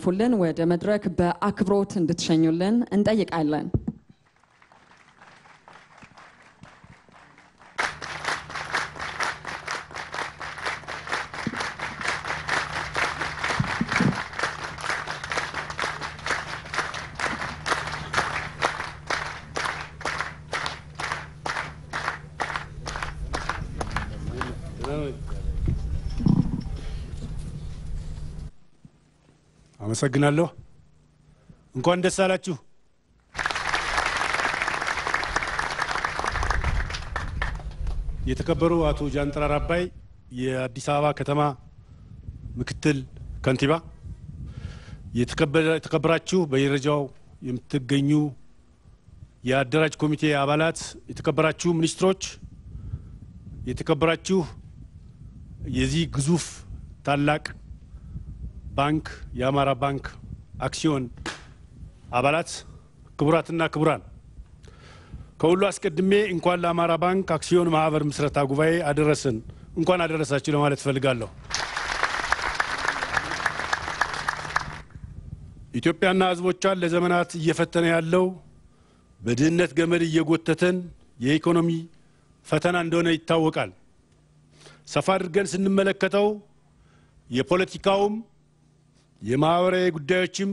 እንዲያልፉልን ወደ መድረክ በአክብሮት እንድትሸኙልን እንጠይቃለን። አመሰግናለሁ። እንኳን ደስ አላችሁ። የተከበሩ አቶ ጃንጥራር አባይ የአዲስ አበባ ከተማ ምክትል ከንቲባ፣ የተከበራችሁ በየደረጃው የምትገኙ የአደራጅ ኮሚቴ አባላት፣ የተከበራችሁ ሚኒስትሮች፣ የተከበራችሁ የዚህ ግዙፍ ታላቅ ባንክ የአማራ ባንክ አክሲዮን አባላት፣ ክቡራትና ክቡራን፣ ከሁሉ አስቀድሜ እንኳን ለአማራ ባንክ አክሲዮን ማህበር ምስረታ ጉባኤ አደረሰን እንኳን አደረሳችሁ ለማለት እፈልጋለሁ። ኢትዮጵያና ሕዝቦቿን ለዘመናት እየፈተነ ያለው በድህነት ገመድ እየጎተተን የኢኮኖሚ ፈተና እንደሆነ ይታወቃል። ሰፋ አድርገን ስንመለከተው የፖለቲካውም የማህበራዊ ጉዳዮችም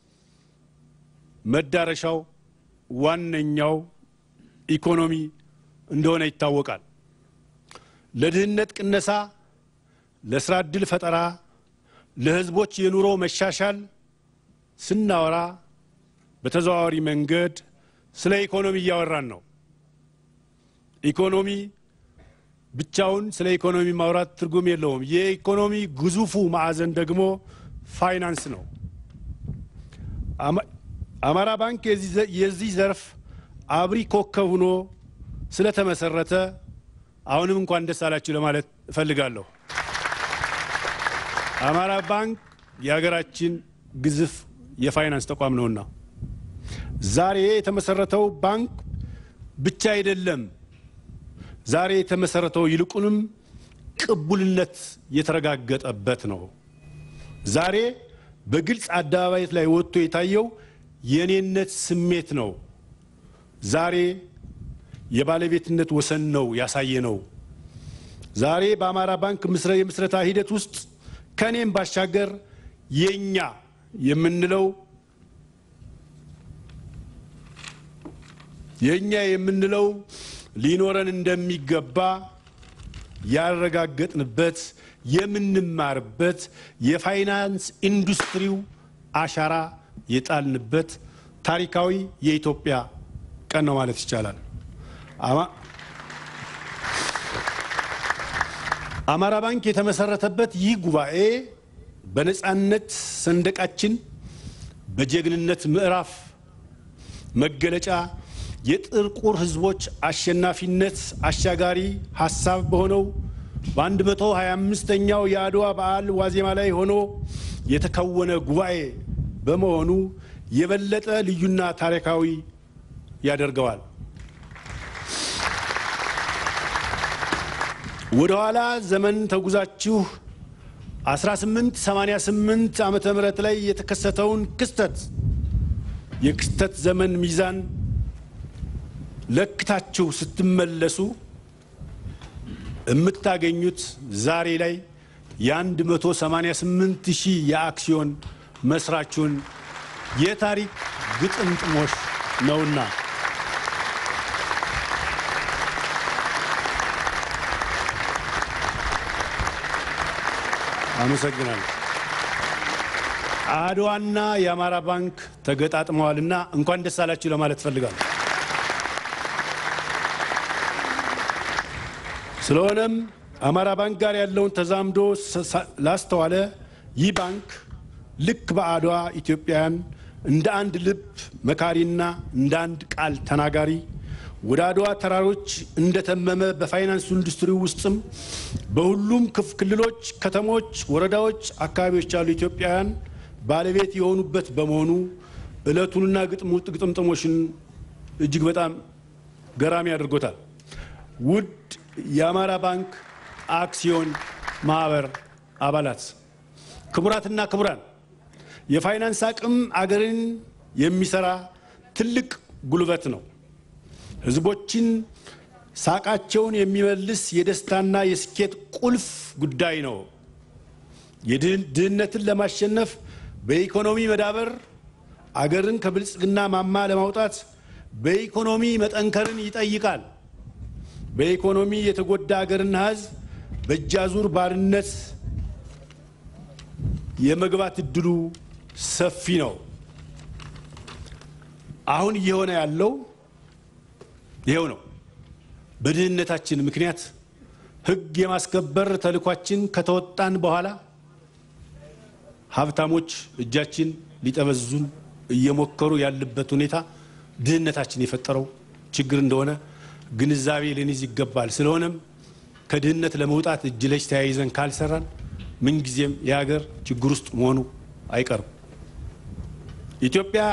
መዳረሻው ዋነኛው ኢኮኖሚ እንደሆነ ይታወቃል። ለድህነት ቅነሳ፣ ለስራ ዕድል ፈጠራ፣ ለህዝቦች የኑሮ መሻሻል ስናወራ በተዘዋዋሪ መንገድ ስለ ኢኮኖሚ እያወራን ነው። ኢኮኖሚ ብቻውን ስለ ኢኮኖሚ ማውራት ትርጉም የለውም። የኢኮኖሚ ግዙፉ ማዕዘን ደግሞ ፋይናንስ ነው። አማራ ባንክ የዚህ ዘርፍ አብሪ ኮከብ ሆኖ ስለተመሰረተ አሁንም እንኳን ደስ አላችሁ ለማለት እፈልጋለሁ። አማራ ባንክ የሀገራችን ግዙፍ የፋይናንስ ተቋም ነውና ዛሬ የተመሰረተው ባንክ ብቻ አይደለም። ዛሬ የተመሰረተው ይልቁንም ቅቡልነት የተረጋገጠበት ነው። ዛሬ በግልጽ አደባባይ ላይ ወጥቶ የታየው የኔነት ስሜት ነው። ዛሬ የባለቤትነት ወሰን ነው ያሳየ ነው። ዛሬ በአማራ ባንክ የምስረታ ሂደት ውስጥ ከኔም ባሻገር የኛ የምንለው የኛ የምንለው ሊኖረን እንደሚገባ ያረጋገጥንበት የምንማርበት የፋይናንስ ኢንዱስትሪው አሻራ የጣልንበት ታሪካዊ የኢትዮጵያ ቀን ነው ማለት ይቻላል። አማራ ባንክ የተመሰረተበት ይህ ጉባኤ በነፃነት ሰንደቃችን በጀግንነት ምዕራፍ መገለጫ የጥቁር ሕዝቦች አሸናፊነት አሻጋሪ ሀሳብ በሆነው በ125ኛው የአድዋ በዓል ዋዜማ ላይ ሆኖ የተከወነ ጉባኤ በመሆኑ የበለጠ ልዩና ታሪካዊ ያደርገዋል። ወደ ኋላ ዘመን ተጉዛችሁ 1888 ዓመተ ምህረት ላይ የተከሰተውን ክስተት የክስተት ዘመን ሚዛን ለክታችሁ ስትመለሱ የምታገኙት ዛሬ ላይ የ188 ሺህ የአክሲዮን መስራቹን የታሪክ ግጥምጥሞሽ ነውና አመሰግናለሁ። አድዋና የአማራ ባንክ ተገጣጥመዋልና እንኳን ደስ አላችሁ ለማለት እፈልጋለሁ። ስለሆነም አማራ ባንክ ጋር ያለውን ተዛምዶ ላስተዋለ ይህ ባንክ ልክ በአድዋ ኢትዮጵያውያን እንደ አንድ ልብ መካሪና እንደ አንድ ቃል ተናጋሪ ወደ አድዋ ተራሮች እንደተመመ በፋይናንስ ኢንዱስትሪ ውስጥም በሁሉም ክልሎች፣ ከተሞች፣ ወረዳዎች፣ አካባቢዎች ያሉ ኢትዮጵያውያን ባለቤት የሆኑበት በመሆኑ ዕለቱንና ግጥምጥሞሽን እጅግ በጣም ገራሚ አድርጎታል። ውድ የአማራ ባንክ አክሲዮን ማህበር አባላት፣ ክቡራትና ክቡራን፣ የፋይናንስ አቅም አገርን የሚሰራ ትልቅ ጉልበት ነው። ህዝቦችን ሳቃቸውን የሚመልስ የደስታና የስኬት ቁልፍ ጉዳይ ነው። ድህነትን ለማሸነፍ በኢኮኖሚ መዳበር፣ አገርን ከብልጽግና ማማ ለማውጣት በኢኮኖሚ መጠንከርን ይጠይቃል። በኢኮኖሚ የተጎዳ አገርና ህዝብ በእጃዙር ባርነት የመግባት እድሉ ሰፊ ነው። አሁን እየሆነ ያለው ይኸው ነው። በድህነታችን ምክንያት ህግ የማስከበር ተልኳችን ከተወጣን በኋላ ሀብታሞች እጃችን ሊጠመዝዙን እየሞከሩ ያለበት ሁኔታ ድህነታችን የፈጠረው ችግር እንደሆነ ግንዛቤ ልንይዝ ይገባል። ስለሆነም ከድህነት ለመውጣት እጅ ለእጅ ተያይዘን ካልሰራን ምንጊዜም የሀገር ችግር ውስጥ መሆኑ አይቀርም። ኢትዮጵያ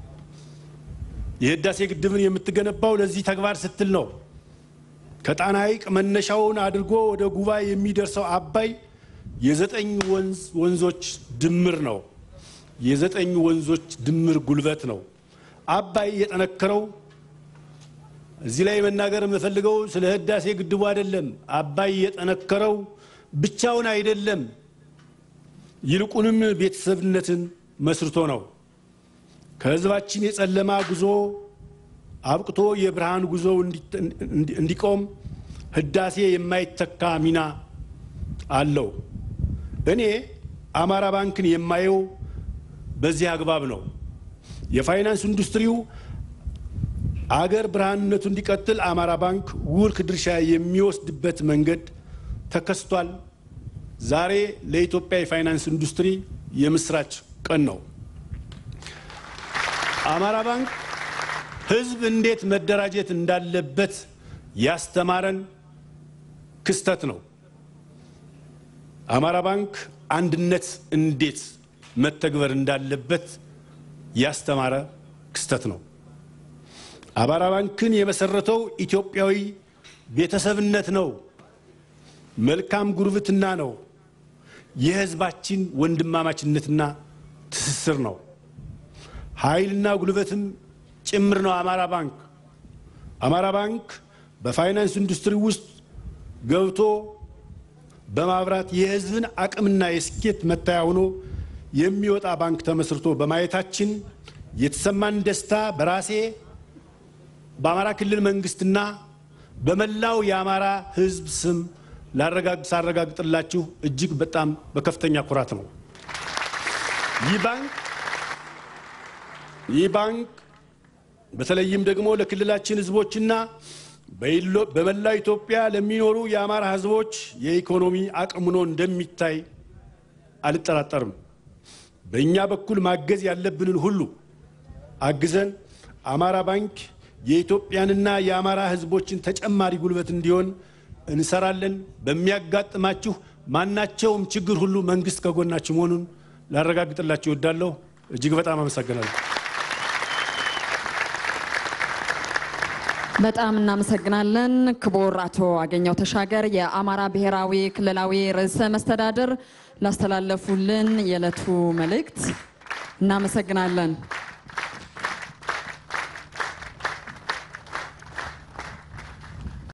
የህዳሴ ግድብን የምትገነባው ለዚህ ተግባር ስትል ነው። ከጣና ሐይቅ መነሻውን አድርጎ ወደ ጉባ የሚደርሰው አባይ የዘጠኝ ወንዞች ድምር ነው። የዘጠኝ ወንዞች ድምር ጉልበት ነው። አባይ የጠነከረው እዚህ ላይ መናገር የምፈልገው ስለ ህዳሴ ግድቡ አይደለም። አባይ የጠነከረው ብቻውን አይደለም፣ ይልቁንም ቤተሰብነትን መስርቶ ነው። ከህዝባችን የጨለማ ጉዞ አብቅቶ የብርሃን ጉዞ እንዲቆም ህዳሴ የማይተካ ሚና አለው። እኔ አማራ ባንክን የማየው በዚህ አግባብ ነው። የፋይናንስ ኢንዱስትሪው አገር ብርሃንነቱ እንዲቀጥል አማራ ባንክ ውርክ ድርሻ የሚወስድበት መንገድ ተከስቷል። ዛሬ ለኢትዮጵያ የፋይናንስ ኢንዱስትሪ የምስራች ቀን ነው። አማራ ባንክ ህዝብ እንዴት መደራጀት እንዳለበት ያስተማረን ክስተት ነው። አማራ ባንክ አንድነት እንዴት መተግበር እንዳለበት ያስተማረ ክስተት ነው። አማራ ባንክን የመሰረተው ኢትዮጵያዊ ቤተሰብነት ነው። መልካም ጉርብትና ነው። የህዝባችን ወንድማማችነትና ትስስር ነው። ኃይልና ጉልበትም ጭምር ነው። አማራ ባንክ አማራ ባንክ በፋይናንስ ኢንዱስትሪ ውስጥ ገብቶ በማብራት የህዝብን አቅምና የስኬት መታያ ሆኖ የሚወጣ ባንክ ተመስርቶ በማየታችን የተሰማን ደስታ በራሴ በአማራ ክልል መንግስትና በመላው የአማራ ህዝብ ስም ሳረጋግጥላችሁ እጅግ በጣም በከፍተኛ ኩራት ነው። ይህ ባንክ ይህ ባንክ በተለይም ደግሞ ለክልላችን ህዝቦችና በመላው ኢትዮጵያ ለሚኖሩ የአማራ ህዝቦች የኢኮኖሚ አቅም ሆኖ እንደሚታይ አልጠራጠርም። በእኛ በኩል ማገዝ ያለብንን ሁሉ አግዘን አማራ ባንክ የኢትዮጵያንና የአማራ ህዝቦችን ተጨማሪ ጉልበት እንዲሆን እንሰራለን። በሚያጋጥማችሁ ማናቸውም ችግር ሁሉ መንግስት ከጎናችሁ መሆኑን ላረጋግጥላችሁ እወዳለሁ። እጅግ በጣም አመሰግናለሁ። በጣም እናመሰግናለን ክቡር አቶ አገኘው ተሻገር የአማራ ብሔራዊ ክልላዊ ርዕሰ መስተዳድር ላስተላለፉልን የዕለቱ መልእክት እናመሰግናለን።